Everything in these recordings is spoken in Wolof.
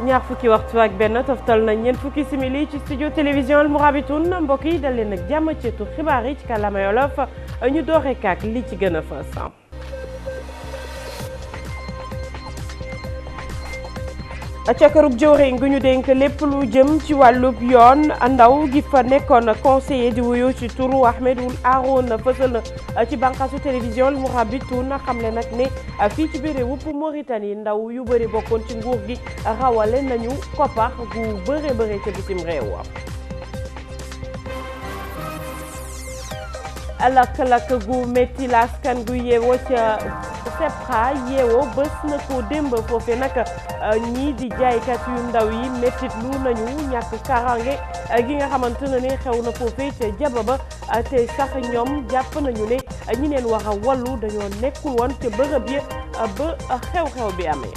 ñaar fukki waxtu ak benn toftal na ñeent fukki simili ci studio télévision Al Mourabitoun mbokk yi dal leen ak jàmm ci tu xibaar yi ci kàllaama Wolof ñu doore kaak li ci gën a fës ca kërug jëwriñ gu ñu dénk lépp lu jëm ci wàllub yoon ndaw gi fa nekkoon conseiller di wuyu ci turu Ahmed Ould Arouna fësal na ci bànqaasu télévision Al Mourabitoun xamle nag ne fii ci biir réewup Mauritanie ndaw yu bëri bokkoon ci nguur gi rawale nañu koppar gu bëre bëre ca bitim réew lakk-lakk gu métti la askan gu yeewoo ca Sepra yeewoo bés na ko démb foofe nag ñii di jaaykat yu ndaw yi méttit lu nañu ñàkk karange gi nga xamante ne ni xew na foofe ca jaba ba te sax ñoom jàpp nañu ne ñi leen war a wallu dañoo nekkul woon ca bërëb yi ba xew-xew bi amee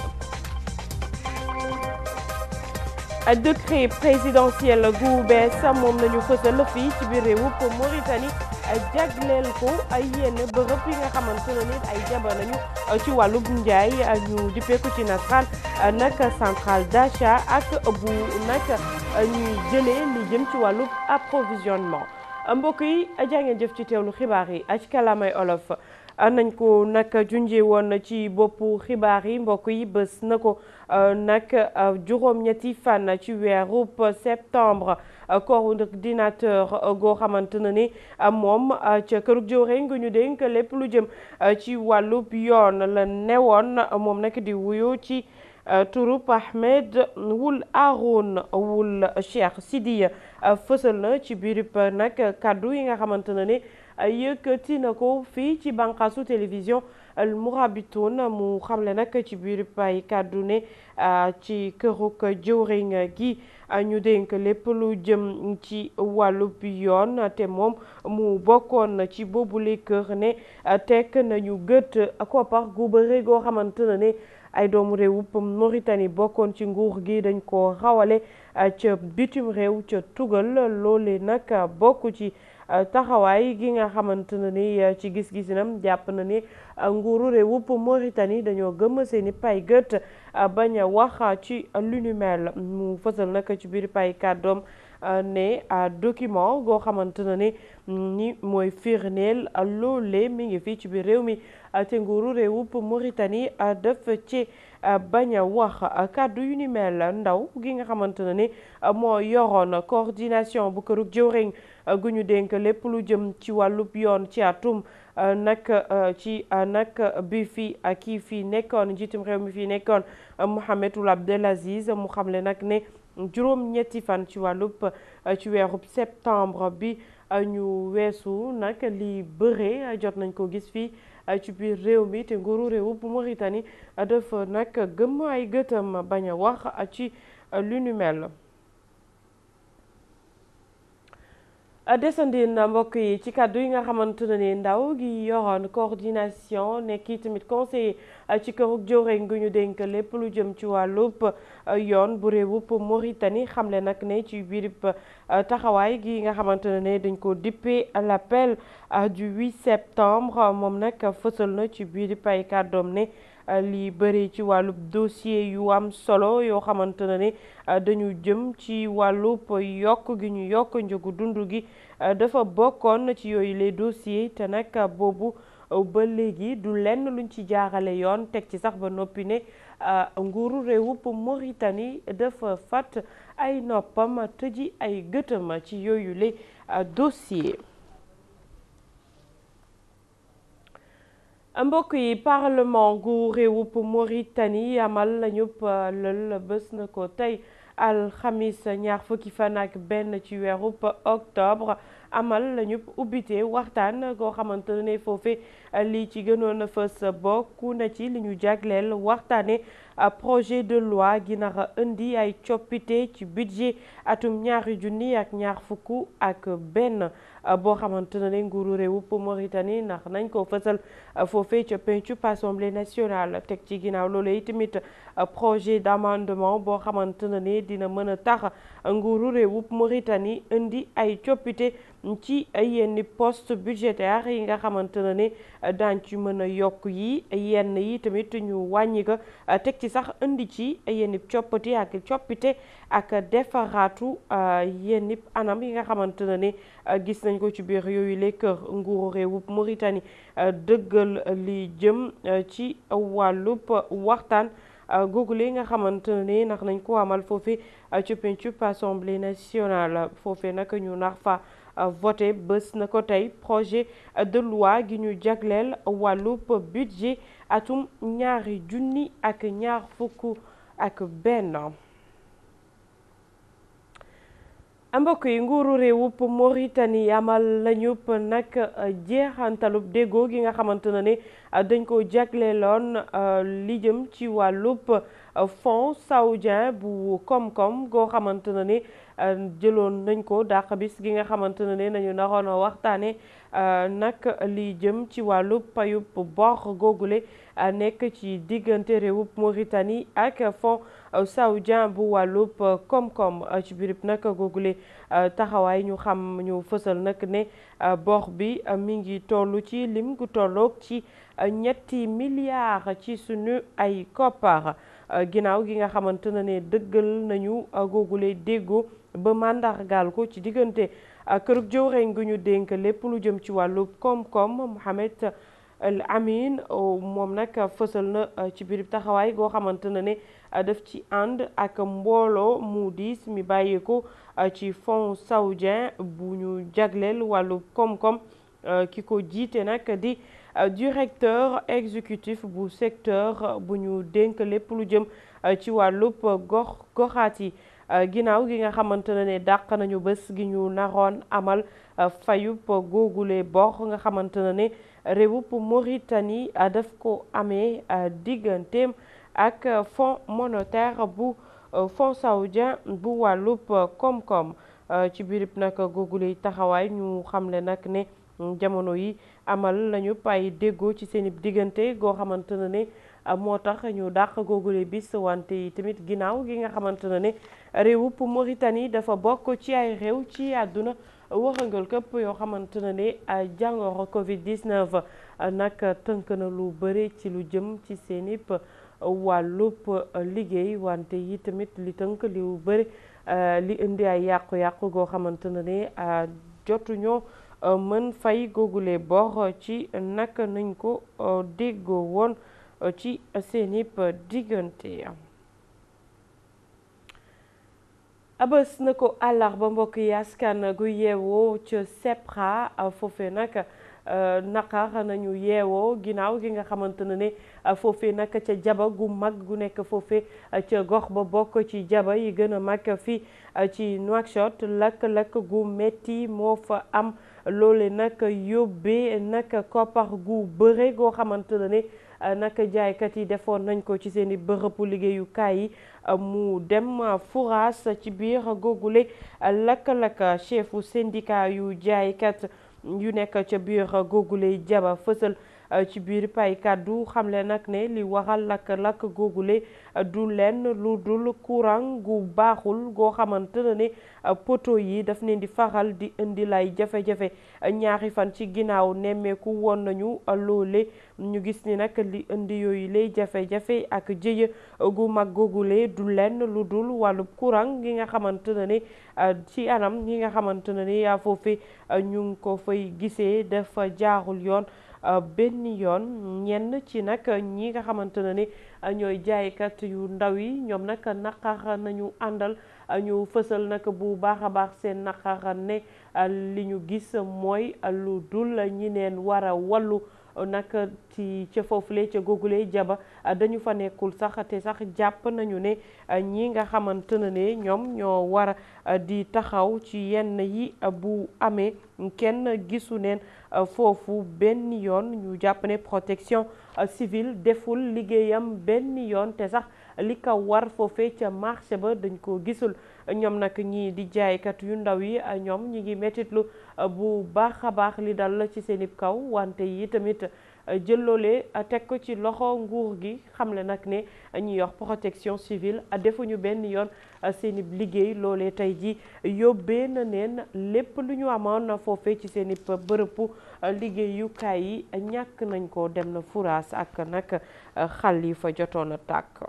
décret présidentiel gu bees moom nañu fësal fii ci biir réewup Mauritanie jagleel ko ay yenn bërëb yi nga xamante ne nit ay jaba nañu ci wàllub njaay ñu dippeeku ci nasaraan nag centrale d'achat ak bu nag ñuy jëlee li jëm ci wàllub approvisionnement mbokk yi jàngeen jëf ci teewlu xibaar yi ci kàllaamay olof nañ ko nag junjee woon ci boppu xibaar yi mbokk yi bés na ko nag juróom-ñetti fan ci weerub septembre coordinateur goo xamante ne ni moom ca kërug jëwriñ gu ñu dénk lépp lu jëm ci wàllub yoon la newoon moom nag di wuyu ci turub Ahmed Ould Arouna Ould Cheikh Sidiya fësal na ci biirub nag kaddu yi nga xamante ne ni yëkkati na ko fii ci bànqaasu télévision Al Mourabitoun mu xamle nag ci biir pay kàddu ne ci këruk jëwriñ gi ñu dénk lépp lu jëm ci wàllub yoon te moom mu bokkoon ci boobule kër ne tekk nañu gët koppar gu bëre goo xamante ne ne ay doomu réewup Mauritanie bokkoon ci nguur gi dañ ko rawale ca bitim réew ca tugal loole nag bokk ci taxawaay gi nga xamante ne ni ci gis-gisinam jàpp na ni nguuru réewup Mauritanie dañoo gëm seeni pay gët bañ a wax ci lu nu mel mu fësal nag ci biir pay kàddoom ne document goo xamante ne ni ni mooy firndeel loole mi ngi fii ci biir réew mi te nguuru réewup Mauritanie def ci bañ a wax kàddu yu ni mel ndaw gi nga xamante ne ni moo yoroon coordination bu kërug jëwriñ gu ñu dénk lépp lu jëm ci wàllub yoon ci atum nag ci nag bi fi kii fii nekkoon njiitum réew mi fii nekkoon Mohamed Ould Abdelaziz mu xamle nag ne juróom ñetti fan ci wàllub ci weerub septembre bi ñu weesu nag li bëre jot nañ ko gis fii ci biir réew mi te nguuru réew bu Mauritanie dafa nag gëm ay gëtam bañ a wax ci lu nu mel desandi na mbokk yi ci kàddu yi nga xamante ne ni ndaw gi yoroon coordination nekki tamit conseiller ci kërug jëwriñ gu ñu dénk lépp lu jëm ci wàllub yoon bu réewub Mauritanie xamle nag ne ci biirib taxawaay gi nga xamante ne ne dañ ko dippee l'appel du 8 septembre moom nag fësal na ci biirib ay kàddoom ne li bëri ci wàllub dossier yu am solo yoo xamante ne ni dañu jëm ci wàllub yokk gi ñu yokk njëgu dund gi dafa bokkoon ci yooyu les dossiers te nag boobu ba léegi du lenn luñ ci jaarale yoon teg ci sax ba noppi ne nguuru réewub Mauritanie dafa fat ay noppam tëji ay gëtëm ci yooyu les dossiers mbokk yi parlement gu réewup Mauritanie amal lañu lël bés na ko tey alxamis ñaar fukki fan ak benn ci weerub octobre amal lañu ubbite waxtaan goo xamante ne foofe li ci gënoon a fës bokku na ci li ñu jagleel waxtaane projet de loi gi nara indi ay coppite ci budget atum ñaari junni ak ñaar fukk ak benn boo xamante ne nguuru réewup Mauritanie ndax nañ ko fësal foofee ca pencub assemblée nationale teg ci ginnaaw loolu itamit projet d'amendement boo xamante ne dina mën a tax nguuru réewup Mauritanie indi ay coppite ci yenn poste budgétaire yi nga xamante ne ne daañ ci mën a yokk yi yenn yi tamit ñu wàññi ko teg ci sax indi ci yenn coppite ak coppite ak defaraatu yenn anam yi nga xamante ne ne gis nañ ko ci biir yooyu le kër nguuru réewub Mauritanie dëggal li jëm ci wàllub waxtaan googule nga xamante ne ndax nañ ko amal foofe ci pencub assemblée nationale foofe nag ñu nax fa voté bés na ko tey projet de loi gi ñu jagleel wàllub budget atum ñaari junni ak ñaar fukk ak benn mbokk yi nguuru réewub Mauritanie amal lañu nag jeexantalub déggoo gi nga xamante ne ne dañ ko jagleeloon li jëm ci wàllub fonds saoudien bu koom-koom goo xamante ne ne jëloon nañ ko dàq bis gi nga xamante ne ne nañu naroon a waxtaane nag li jëm ci wàllub payub bor googule nekk ci diggante réewub Mauritanie ak fonds saoudien bu wàllub koom-koom ci birib nag googule taxawaay ñu xam ñu fësal nag ne bor bi mi ngi toll ci lim gu tolloog ci ñetti milliards ci sunu ay koppar ginnaaw gi nga xamante ne ne dëggal nañu googule déggoo ba màndargaal ko ci diggante kërug jëwriñ gu ñu dénk lépp lu jëm ci wàllu koom-koom Mohamed El Amin moom nag fësal na ci biir taxawaay goo xamante ne ne daf ci ànd ak mbooloo mu diis mi bàyyeeko ci fonds saoudien bu ñu jagleel wàllu koom-koom ki ko jiite nag di directeur exécutif bu secteur bu ñu dénk lépp lu jëm ci wàllub gox goxaat yi ginnaaw gi nga xamante ne ne dàq nañu bés gi ñu naroon amal fayub googule bor nga xamante ne ne réewub Mauritanie daf ko amee digganteem ak fonds monétaire bu fonds saoudien bu wàllub koom-koom ci birib nag googule taxawaay ñu xamle nag ne jamono yi amal nañu pay déggoo ci seen diggante goo xamante ne ne moo tax ñu dàq googule bis wante yi tamit ginnaaw gi nga xamante ne ne réewub Mauritanie dafa bokk ci ay réew ci àdduna waxangal këpp yoo xamante ne ne jàngoro Covid 19 nag tënk na lu bëri ci lu jëm ci seen ip wàllub liggéey wante yi tamit li tënk li lu bëri li indi ay yàqu-yàqu goo xamante ne ne jotuñoo mën fay googule bor ci naka nañ ko déggoo woon ci seenip diggante abës na ko àllarba mbokk yi askan gu yeewoo ca Sepra foofe nag naqar nañu yeewoo ginnaaw gi nga xamante ne ne foofe nag ca jaba gu mag gu nekk foofe ca gox ba bokk ci jaba yi gën a mag fii ci Nouakchott lakk-lakk gu metti moo fa am loole nag yóbbee nag koppar gu bëre goo xamante ne ne nag jaaykat yi defoon nañ ko ci seeni bërëbu liggéeyukaay yi mu dem furaas ci biir googule lakk-lakk chefu syndicat yu jaaykat yu nekk ca biir googule jaba fësal ci biir pay kàddu xamle nag ne li waral lakk-lakk googule du lenn lu dul courant gu baaxul goo xamante ne ne poto yi daf leen di faral di indi lay jafe-jafe ñaari fan ci ginnaaw nemmeeku woon nañu loole ñu gis ni nag li indi yooyu lay jafe-jafe ak jëye gu mag googule du lenn lu dul wàllub courant gi nga xamante ne ne ci anam gi nga xamante ne ne yaa foofe ñu ngi ko fay gisee dafa jaarul yoon benn yoon ñenn ci nag ñi nga xamante ne ni ñooy jaaykat yu ndaw yi ñoom nag naqar nañu àndal ñu fësal nag bu baax a baax seen naqar ne li ñu gis mooy lu dul ñi neen war a wallu nag ci ca foofule ca googule jaba dañu fa nekkul sax te sax jàpp nañu ne ñi nga xamante ne ne ñoom ñoo war di taxaw ci yenn yi bu amee kenn gisu neen foofu benn yoon ñu jàpp ne protection civile deful liggéeyam benn yoon te sax li ko war foofee ca marché ba dañ ko gisul ñoom nag ñii di jaaykat yu ndaw yi ñoom ñi ngi mettitlu bu baax a baax li dal ci seen kaw wante yi tamit jël loolee teg ko ci loxo nguur gi xamle nag ne ñi yor protection civile defuñu benn yoon seeni liggéey loolee tey ji yóbbee na neen lépp lu ñu amoon foofee ci seeni bërëbu liggéeyukaay yi ñàkk nañ ko dem na furaas ak nag xal yi fa jotoon a tàkk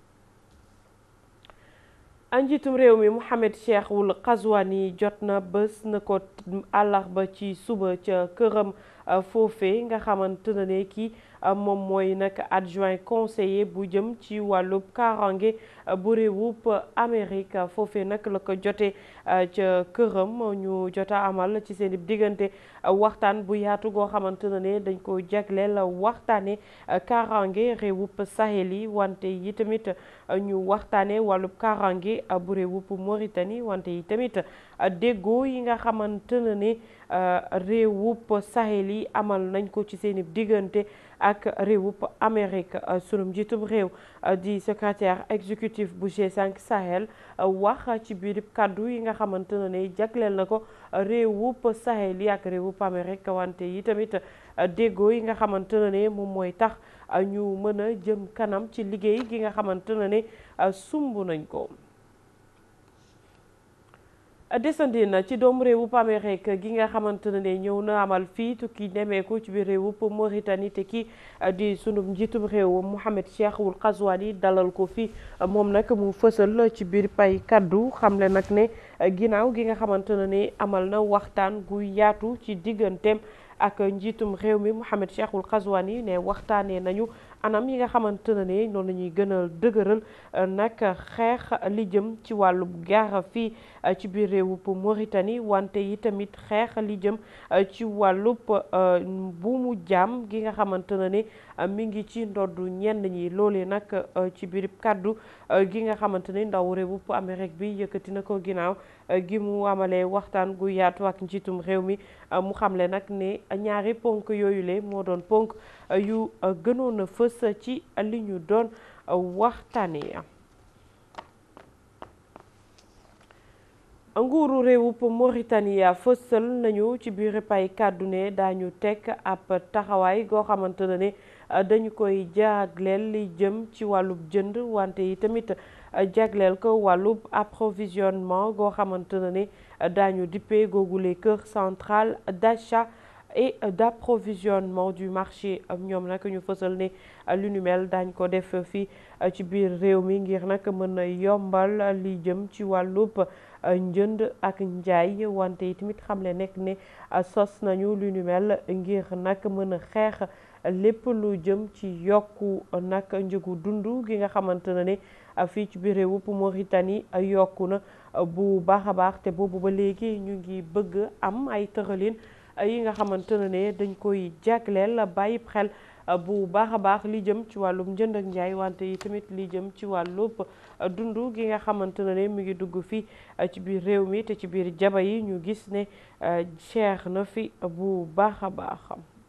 njiitum réew mi Mohamed Cheikh Ould Ghazouani jot na bés na ko àllarba ci suba ca këram foofee nga xamante ne kii moom mooy nag adjoint conseiller bu jëm ci wàllub kaaraange bu réewub Amérique foofee nag la ko jotee ca këram ñu jota amal ci seen diggante waxtaan bu yaatu goo xamante ne dañ ko jagleel waxtaane kaaraange réewub Sahel yi wante yi tamit ñu waxtaane wàllub kaaraange bu réewub Mauritanie wante yi tamit déggoo yi nga xamante ne réewub Sahel yi amal nañ ko ci seen diggante ak réewub Amérique sunu njiitum réew di secrétaire exécutif bu G5 Sahel wax ci biir kàddu yi nga xamante ne jagleel na ko réewub Sahel yi ak réewub Amérique wante yi tamit déggoo yi nga xamante ne moom mooy tax ñu mën a jëm kanam ci liggéey gi nga xamante ne sumb nañ ko. desandi na ci doomu réewub Amérique gi nga xamante ne ñëw na amal fii tukki nemeeku ci biir réewub Mauritanie te kii di sunu njiitum réew Mohamed Cheikh Ould Ghazouani dalal ko fii moom nag mu fësal ci biir pay kaddu xamle nag ne ginnaaw gi nga xamante ne amal na waxtaan gu yaatu ci digganteem ak njiitum réew mi Mohamed Cheikh Ould Ghazouani ne waxtaanee nañu anam yi nga xamante ne noonu la ñuy gën a dëgëral nag xeex li jëm ci wàllu gaara fii ci biir réewub Mauritanie wante yi tamit xeex li jëm ci wàllub buumu jaam gi nga xamante ne mi ngi ci ndoddu ñenn ñi loolee nag ci biir kàddu gi nga xamante ne ndaw réewub Amérique bi yëkkati na ko ginnaaw gi mu amalee waxtaan gu yaatu ak njiitum réew mi mu xamle nag ne ñaari ponk yooyu le moo doon ponk yu gënoon a fës ci li ñu doon waxtaanee. nguuru réewub Mauritanie fësal nañu ci biir pay kàddu ne daañu teg ab taxawaay goo xamante ne dañu koy jagleel li jëm ci wàllub jënd wante yi tamit jagleel ko wàllub approvisionnement goo xamante ne daañu dippee googule kër central d'achat et d'approvisionnement du marché ñoom nag ñu fësal ne lu nu mel daañ ko def fii ci biir réew mi ngir nag mën a yombal li jëm ci wàllub njënd ak njaay wante yi tamit xamle nekk ne sos nañu lu nu mel ngir nag mën a xeex lépp lu jëm ci yokku nag njëgu dund gi nga xamante ne fii ci biir réewub Mauritanie yokku na bu baax a baax te boobu ba léegi ñu ngi bëgg am ay tëralin yi nga xamante ne dañ koy jagleel bàyyi xel bu baax a baax li jëm ci wàllum njënd ak njaay wante yi tamit li jëm ci wàllub dund gi nga xamante ne mi ngi dugg fii ci biir réew mi te ci biir jaba yi ñu gis ne cher na fi bu baax a baax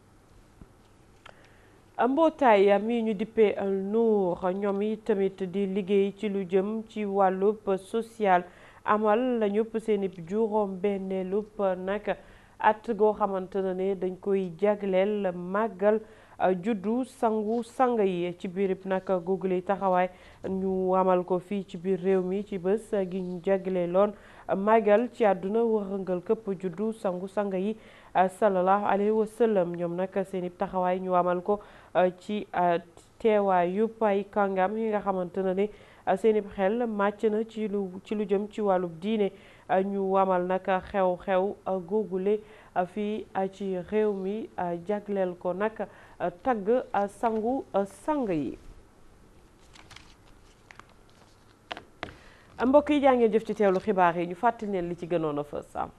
mbootaay mi ñu dippee Nour ñoom yi tamit di liggéey ci lu jëm ci wàllub social amal la ñëpp seen juróom benneelub nag at goo xamante ne dañ koy jagleel màggal juddu sangu sang yi ci biirib nag google taxawaay ñu amal ko fii ci biir réew mi ci bés gi ñu jagleeloon màggal ci àdduna wërëngal këpp juddu sangu sang yi sallallahu alayhi wa sallam ñoom nag seeni taxawaay ñu amal ko ci teewaayu ay kàngam yi nga xamante ne seeni xel màcc na ci lu ci lu jëm ci wàllub diine ñu amal nag xew-xew googule fii ci réew mi jagleel ko nag tagg sangu sang yi mbokk yi jaa ngeen jëf ci teewlu xibaar yi ñu fàttali leen li ci gënoon a fës am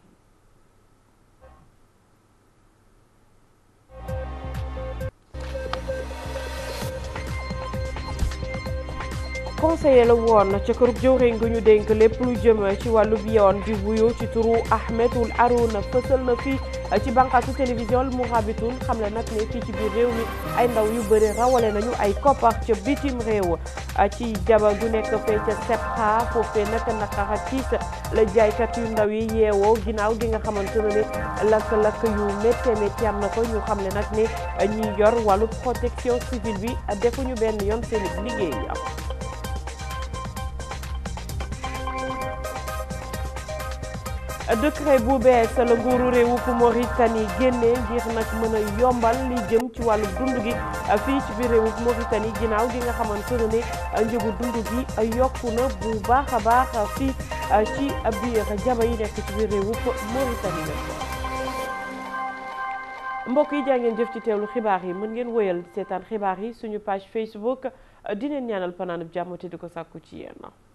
conseiller la woon ca kërub jëwriñ gu ñu dénk lépp lu jëm ci wàllu bi yoon di wuyu ci turu Ahmedul Arouna fësal na fii ci bànqaasu télévision Mourabitoun xam le nag ne fii ci biir réew mi ay ndaw yu bëri rawale nañu ay koppar ca bitim réew ci jaba gu nekk fee ca sepxa foofee nag naqar ak tiis la jaaykat yu ndaw yi yeewoo ginnaaw gi nga xamante ne ne lakk-lakk yu métti métti am na ko ñu xam le nag ne ñi yor wàllu protection civile bi defuñu benn yoon seen liggéey décret bu bees la nguuru réewu Mauritanie génnee ngir nag mën a yombal li jëm ci wàllu dund gi fii ci biir réewu Mauritanie ginnaaw gi nga xamante ne ne njëgu dund gi yokku na bu baax a baax fii ci biir jaba yi nekk ci biir réewu Mauritanie la mbokk yi jaa ngeen jëf ci teewlu xibaar yi mën ngeen wëyal seetaan xibaar yi suñu page Facebook dineen ñaanal panaanub jàmm te di ko sàkku ci yéen